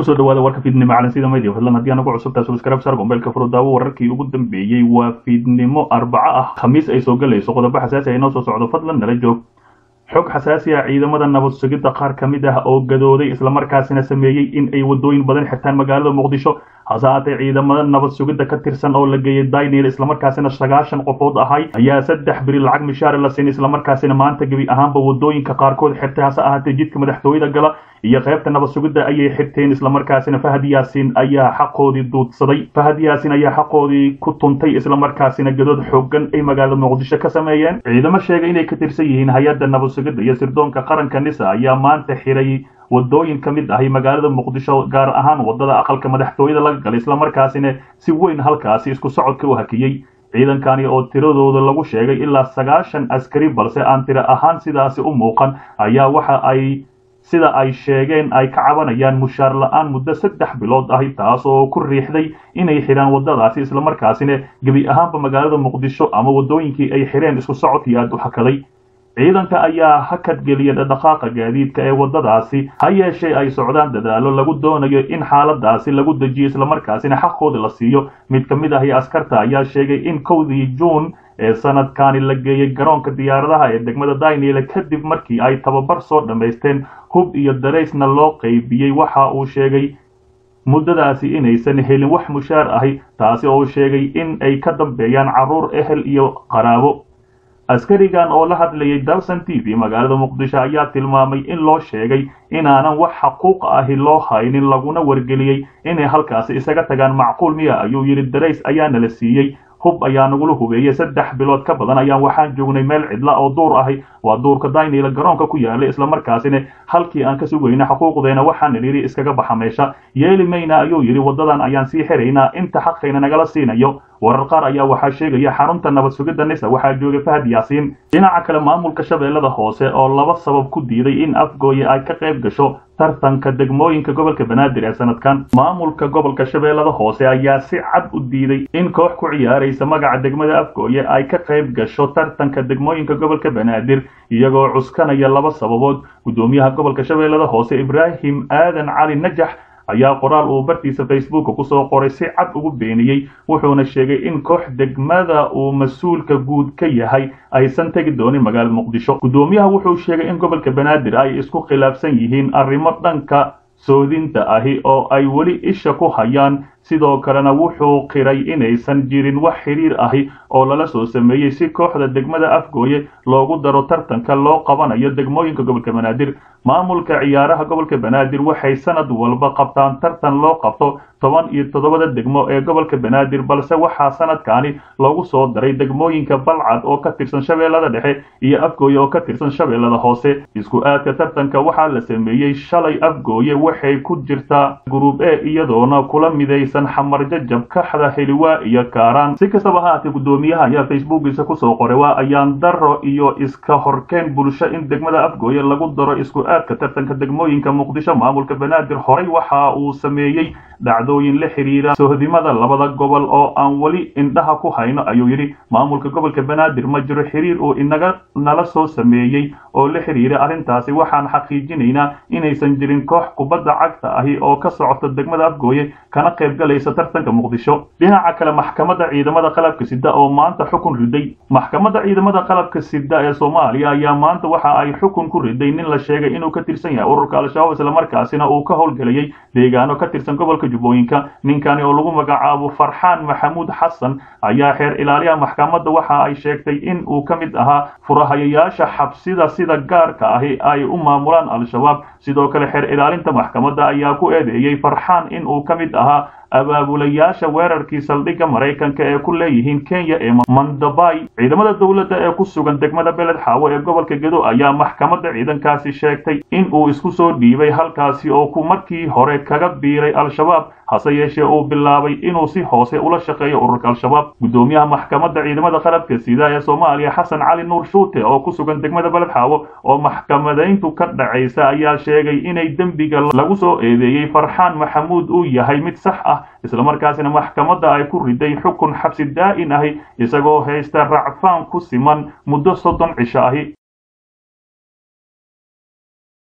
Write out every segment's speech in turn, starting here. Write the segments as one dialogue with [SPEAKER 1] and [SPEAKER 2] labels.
[SPEAKER 1] kusoo dhawaada warka fiidnimo calansida media fadlan haddii anagu cusubtaa subscribe sar gombeelka furudaawo wararkii ugu dambeeyey waa fiidnimo arbaco ah khamiis ay soo galayso qodobo xasaasi ay noo soo socdo fadlan nala joog xog xasaasi ah ciidamada nabad sugidda qaar ka mid ah oo gadooday islamarkaasina sameeyey in ay wadooyin badan xirtaan magaalada muqdisho hase haatee ciidamada nabad sugidda ka tirsan oo la geeyay daynil islamarkaasina sagaashan qofood ahay ayaa saddex beri lacag mishaare la siin islamarkaasina maanta gebi ahaanba wadooyinka qaarkood xirtay hase ahaatee jidka madaxtooyada gala iyo qaybta nabad sugidda ayay xirteen islamarkaasina fahad yaasin ayaa xaqoodii duudsaday fahad yaasin ayaa xaqoodii ku tuntay islamarkaasina gadood xoogan ay magaalada muqdisho ka sameeyeen ciidamo sheegay inay ka tirsan yihiin hay-adda nabad sugidda iyo sirdoonka qaranka nisa ayaa maanta xiray wadooyin ka mid ahay magaalada muqdisho gaar ahaan wadada aqalka madaxtooyada laga galay islamarkaasina si weyn halkaasi isku socodka u hakiyey ciidankani oo tiradooda lagu sheegay ilaa sagaashan askari balse aan tiro ahaan sidaasi u muuqan ayaa waxa ay sida ay sheegeen ay ka cabanayaan mushaar la-aan muddo saddex bilood ahi taas oo ku riixday inay xidhaan wadadaasi islamarkaasina gebi ahaanba magaalada muqdisho ama wadooyinkii ay xidheen isku socodkii aad u hakaday ciidanka ayaa hakad geliya dhaqaaqa gaadiidka ee wadadaasi ha yeeshee ay socdaan dadaalo lagu doonayo in xaaladaasi lagu dejiyo islamarkaasina xaqooda la siiyo mid ka mid ahi askarta ayaa sheegay in kowdii juun ee sanadkani la geeyey garoonka diyaaradaha ee degmada daynile kadib markii ay tababar soo dhammaysteen hub iyo daraysna loo qaybiyey waxa uu sheegay muddadaasi inaysan helin wax mushaar ahi taasi oo sheegay in ay ka dambeeyaan carruur ehel iyo qaraabo askarigan oo la hadlayay dalson t v magaalada muqdisho ayaa tilmaamay in loo sheegay inaanan wax xaquuq ahi loo haynin laguna wargeliyey inay halkaasi isaga tagaan macquul miya ayuu yidhi darays ayaana la siiyey hub ayaa nagula hubeeyey saddex bilood ka badan ayaan waxaan joognay meel cidla oo duur ahi waa duurka daynila garoonka ku yaala islamarkaasina halkii aan ka sugayna xuquuqdeena waxaana yidhi iskaga baxa meesha yeeli mayna ayuu yidhi waddadan ayaan sii xiraynaa inta xaqayna nagala siinayo warar qaar ayaa waxaa sheegaya xarunta nabad sugidda nisa waxaa joogay fahad yaasiin dhinaca kale maamulka shabeellada hoose oo laba sabab ku diiday in afgooye ay ka qayb gasho tartanka degmooyinka gobolka banaadir ee sanadkan maamulka gobolka shabeellada hoose ayaa si cad u diiday in koox ku ciyaaraysa magaca degmada afgooye ay ka qayb gasho tartanka degmooyinka gobolka banaadir iyagoo cuskanaya laba sababood guddoomiyaha gobolka shabeellada hoose ibraahim aadan cali najax ayaa qoraal uu bartiisa facebooka kusoo qoray si cad ugu beeniyey wuxuuna sheegay in koox degmada uu mas-uulka guud ka yahay aysan tegi doonin magaalada muqdisho guddoomiyaha wuxuu sheegay in gobolka banaadir ay isku khilaafsan yihiin arrimo dhanka soodinta ahi oo ay weli isha ku hayaan sidoo kalena wuxuu qiray inaysan jirin wax xidhiir ahi oo lala soo sameeyey si kooxda degmada afgooye loogu daro tartanka loo qabanayo degmooyinka gobolka banaadir maamulka ciyaaraha gobolka banaadir waxay sanad walba qabtaan tartan loo qabto toban iyo toddobada degmo ee gobolka banaadir balse waxaa sanadkani loogu soo daray degmooyinka balcad oo ka tirsan shabeellada dhexe iyo afgooye oo ka tirsan shabeellada hoose isku aadka tartanka waxaa la sameeyey shalay afgooye waxay ku jirtaa gruub e iyadoona kula midaysan xamar jajab kaxda heliwaa iyo kaaraan si kastaba haatee guddoomiyaha ayaa facebookiisa kusoo qoray waa ayaan daro iyo iska horkeen bulsho in degmada afgooye lagu daro isku aadka tartanka degmooyinka muqdisho maamulka banaadir horey waxa uu sameeyey dhacdooyin la xiriira sohdimada labada gobol oo aan weli indhaha ku hayno ayuu yidhi maamulka gobolka banaadir ma jiro xiriir uu inaga nala soo sameeyey oo la xiriira arrintaasi waxaan xaqiijinaynaa inaysan jirin koox kubadda cagta ahi oo ka socota degmada afgooye kana qayb galaysa tartanka muqdisho dhinaca kale maxkamadda ciidamada qalabka sida oo maanta xukun riday maxkamadda ciidamada qalabka sida ee soomaaliya ayaa maanta waxa ay xukun ku riday nin la sheegay inuu ka tirsan yahay ururka al-shabaab islamarkaasina uu ka howlgelayay deegaano ka tirsan gobolka jubbooyinka ninkani oo lagu magacaabo farxaan maxamuud xasan ayaa xeer ilaaliyaha maxkamadda waxa ay sheegtay in uu ka mid ahaa furahayayaasha xabsida sida gaarka ahi ay u maamulaan al-shabaab sidoo kale xeer ilaalinta maxkamadda ayaa ku eedeeyey farxaan in uu ka mid ahaa abaabulayaasha weerarkii saldhigga maraykanka ee ku leeyihiin kenya ee mandabay ciidamada dowladda ee ku sugan degmada beled xaawo ee gobolka gedo ayaa maxkamadda ciidankaasi sheegtay in uu isku soo dhiibay halkaasi oo ku markii hore kaga biiray al-shabaab hase yeeshee uu bilaabay inuu si hoose ula shaqeeyo ururka al-shabaab guddoomiyaha maxkamadda ciidamada qalabka sida ee soomaaliya xasan cali nuur shuute oo ku sugan degmada beled xaawo oo maxkamadayntu ka dhacaysa ayaa sheegay inay dembiga lagu soo eedeeyey farxaan maxamuud uu yahay mid sax ah islamarkaasina maxkamadda ay ku riday xukun xabsi daa'in ahi isagoo haysta racfaan ku siman muddo soddon cisho ahi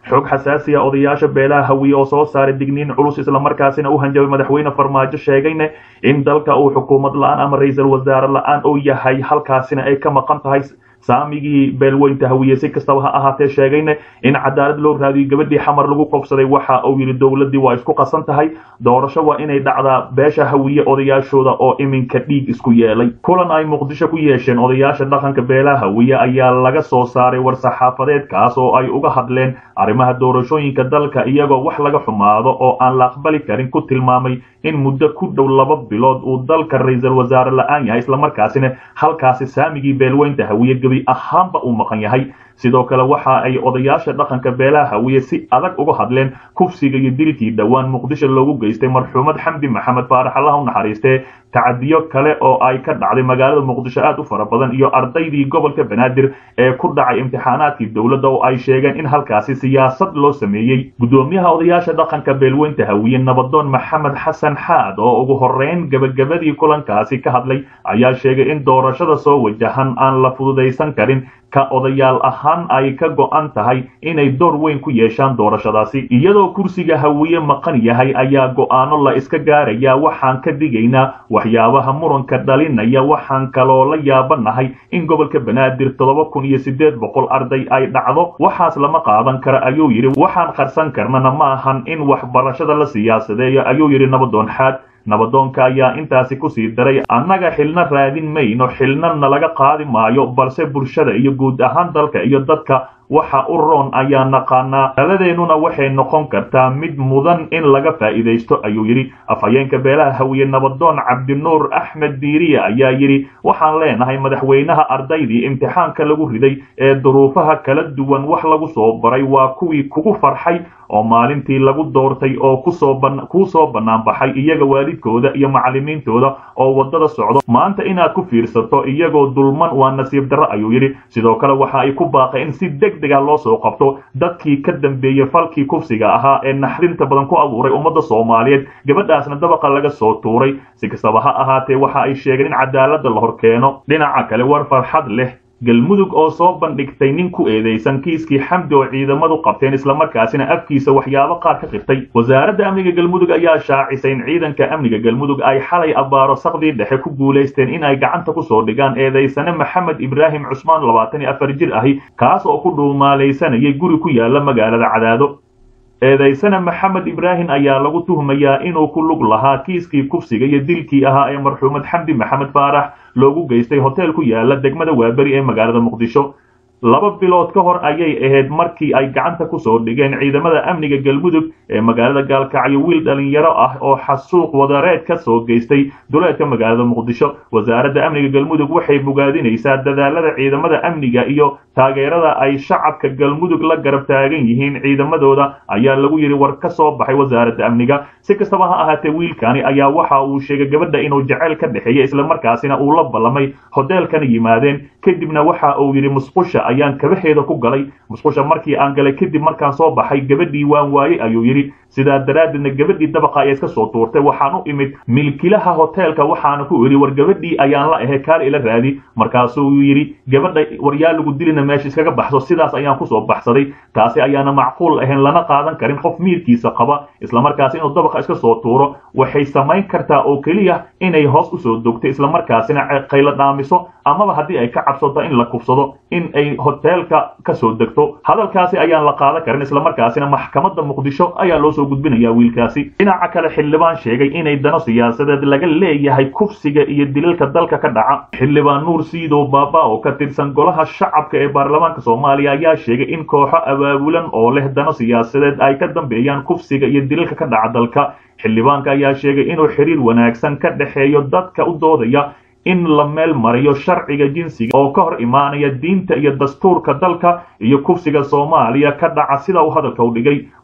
[SPEAKER 1] xog xasaasiya odayaasha beelaha hawiye oo soo saaray digniin culus islamarkaasina u hanjabay madaxweyne farmaajo sheegayna in dalka uu xukuumad la-aan ama ra-iisul wasaare la-aan uu yahay halkaasina ay ka maqan tahay saamigii beelweynta hawiye si kastaba ha ahaatee sheegayna in cadaalad loo raadiyo gabadhii xamar lagu qobsaday waxa uu yidhi dowladdii waa isku qasan tahay doorasho waa inay dhacdaa beesha hawiye odayaashooda oo iminka dhiig isku yeelay kulan ay muqdisho ku yeesheen odayaasha dhaqanka beelaha hawiye ayaa laga soo saaray war-saxaafadeedkaas oo ay uga hadleen arrimaha doorashooyinka dalka iyagoo wax laga xumaado oo aan la aqbali karin ku tilmaamay in muddo ku dhow laba bilood uu dalka ra-iisul wasaare la-aan yahay islamarkaasina halkaasi saamigii beelweynta hawiye gebi ahaanba uu maqan yahay sidoo kale waxa ay odayaasha dhaqanka beelaha hawiye si adag uga hadleen kufsiga iyo dilkii dhowaan muqdisho loogu geystay marxuumad xamdi maxamed faarax allaha u naxariistee tacadiyo kale oo ay ka dhacday magaalada muqdisho aad u fara badan iyo ardaydii gobolka banaadir ee ku dhacay imtixaanaadkii dowladda oo ay sheegeen in halkaasi siyaasad loo sameeyey guddoomiyaha odayaasha dhaqanka beelweynta hawiye nabadoon maxamed xasan xaad oo ugu horeyn gebagabadii kulankaasi ka hadlay ayaa sheegay in doorashada soo wajahan aan la fududaysan karin ka odayaal ahaan ay ka go'an tahay inay door weyn ku yeeshaan doorashadaasi iyadoo kursiga hawiye maqan yahay ayaa go'aano la iska gaaraya waxaan ka digaynaa waxyaabaha muranka dhalinaya waxaan kaloo la yaabanahay in gobolka banaadir toddoba kun iyo siddeed boqol arday ay dhacdo waxaas lama qaadan kara ayuu yidhi waxaan qarsan karnana ma ahan in waxbarashada la siyaasadeeyo ayuu yidhi nabadoon xaad nabadoonka ayaa intaasi kusii daray annaga xilna raadin mayno xilna nalaga qaadi maayo balse bulshada iyo guud ahaan dalka iyo dadka waxa u roon ayaa naqaanaa taladeennuna waxay noqon kartaa mid mudan in laga faa'iidaysto ayuu yidhi afhayeenka beelaha hawiye nabadoon cabdinuur axmed diiriya ayaa yidhi waxaan leenahay madaxweynaha ardaydii imtixaanka lagu riday ee duruufaha kala duwan wax lagu soo baray waa kuwii kugu farxay oo maalintii lagu doortay oo kuu soo bannaan baxay iyaga waalidkooda iyo macallimiintooda oo waddada socdo maanta inaad ku fiirsato iyagoo dulman waa nasiib darro ayuu yidhi sidoo kale waxa ay ku baaqay in si deg dega loo soo qabto dadkii ka dambeeyey falkii kufsiga ahaa ee naxdinta badan ku abuuray ummadda soomaaliyeed gabadhaasna dabaqa laga soo tuuray si kastaba ha ahaatee waxa ay sheegeen in cadaaladda la hor keeno dhinaca kale war farxad leh galmudug oo soo bandhigtay nin ku eedeysan kiiskii xamdi oo ciidamadu qabteen islamarkaasina afkiisa waxyaabo qaar ka qirtay wasaaradda amniga galmudug ayaa shaacisay in ciidanka amniga galmudug ay xalay abbaaro saqdii dhexe ku guulaysteen in ay gacanta kusoo dhigaan eedeysane maxamed ibraahim cusmaan labaatan iyo afar jir ahi kaas oo ku dhuumaalaysanayay guri ku yaala magaalada cadaado eedaysana maxamed ibraahim ayaa lagu tuhmayaa inuu ku lug lahaa kiiskii kufsiga iyo dilkii ahaa ee marxuumad xamdi maxamed faarax loogu geystay hotel ku yaala degmada waaberi ee magaalada muqdisho laba bilood ka hor ayay ahayd markii ay gacanta kusoo dhigeen ciidamada amniga galmudug ee magaalada gaalkacyo wiil dhalinyaro ah oo xasuuq wadareed ka soo geystay duleedka magaalada muqdisho wasaaradda amniga galmudug waxay bogaadinaysaa dadaalada ciidamada amniga iyo taageerada ay shacabka galmudug la garab taagan yihiin ciidamadooda ayaa lagu yidhi war ka soo baxay wasaaradda amniga si kastaba ha ahaatee wiilkani ayaa waxa uu sheegay gabadha inuu jaceyl ka dhexeeya islamarkaasina uu la ballamay hoteelkana yimaadeen kadibna waxa uu yidhi musqusha ayaan kabaheeda ku galay musqusha markii aan galay kadib markaan soo baxay gabadhii waan waayey ayuu yidhi sidaa daraaddeedna gabadhii dabaqa ayaa iska soo tuurtay waxaan u imid milkilaha hoteelka waxaana ku idhi war gabadhii ayaan la ahay kaal ila raadi markaasuu yidhi gabadha waryaa lagu dilina meesha iskaga baxso sidaas ayaan kusoo baxsaday taasi ayaana macquul ahayn lana qaadan karin qof miirkiisa qaba islamarkaasi inuu dabaqa iska soo tuuro waxay samayn kartaa oo keliya inay hoos usoo dogto islamarkaasina qaylo dhaamiso amaba haddii ay ka cabsato in la kufsado in ay hoteelka kasoo degto hadalkaasi ayaan la qaadan karin islamarkaasina maxkamadda muqdisho ayaa loo soo gudbinaya wiilkaasi dhinaca kale xildhibaan sheegay inay dano siyaasadeed laga leeyahay kufsiga iyo dilalka dalka ka dhaca xildhibaan nuur siidow baaba oo ka tirsan golaha shacabka ee baarlamaanka soomaaliya ayaa sheegay in kooxo abaabulan oo leh dano siyaasadeed ay ka dambeeyaan kufsiga iyo dilalka ka dhaca dalka xildhibaanka ayaa sheegay inuu xiriir wanaagsan ka dhexeeyo dadka u doodaya in la meel mariyo sharciga jinsiga oo ka hor imaanaya diinta iyo dastuurka dalka iyo kufsiga soomaaliya ka dhaca sida uu hadalka u dhigay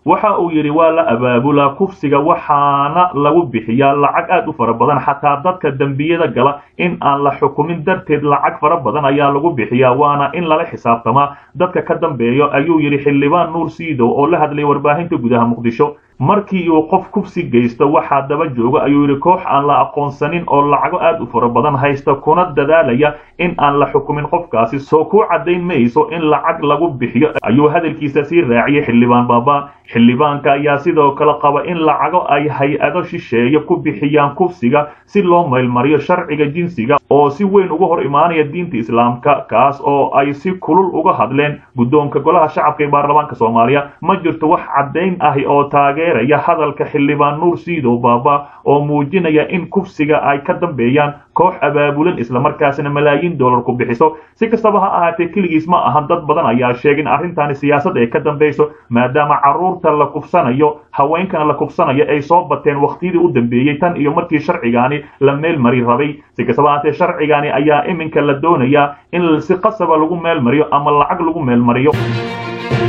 [SPEAKER 1] waxa uu yidhi waa la abaabulaa kufsiga waxaana lagu bixiyaa lacag aad u fara badan xataa dadka dembiyada gala in aan la xukumin darteed lacag fara badan ayaa lagu bixiyaa waana in lala xisaabtamaa dadka ka dambeeyo ayuu yidhi xildhibaan nuur siidow oo la hadlay warbaahinta gudaha muqdisho markii uu qof kufsi geysto waxaa daba jooga ayuu yidhi koox aan la aqoonsanin oo lacago aad u fara badan haysta kuna dadaalaya in aan la xukumin qofkaasi soo kuu caddayn mayso in lacag lagu bixiyo ayuu hadalkiisa sii raaciyey xildhibaan baaba xildhibaanka ayaa sidoo kale qaba in lacago ay hay-ado shisheeye ku bixiyaan kufsiga si loo maylmariyo sharciga jinsiga oo si weyn uga hor imaanaya diinta islaamka kaas oo ay si kulul uga hadleen guddoonka golaha shacabka ee baarlamaanka soomaaliya ma jirto wax caddayn ahi oo taageeraya hadalka xildhibaan nuur siidow baaba oo muujinaya in kufsiga ay ka dambeeyaan koox abaabulan islamarkaasina malaayiin dollar ku bixiso si kastaba ha ahaatee keligiis ma ahan dad badan ayaa sheegay in arrintaani siyaasad ay ka dambayso maadaama carruurta la kufsanayo haweenkana la kufsanayo ay soo bateen wakhtiyadii u dambeeyey tan iyo markii sharcigaani la meel mari rabay si kastaba ahaatee sharcigaani ayaa iminka la doonayaa in si qasaba lagu meel mariyo ama lacag lagu meel mariyo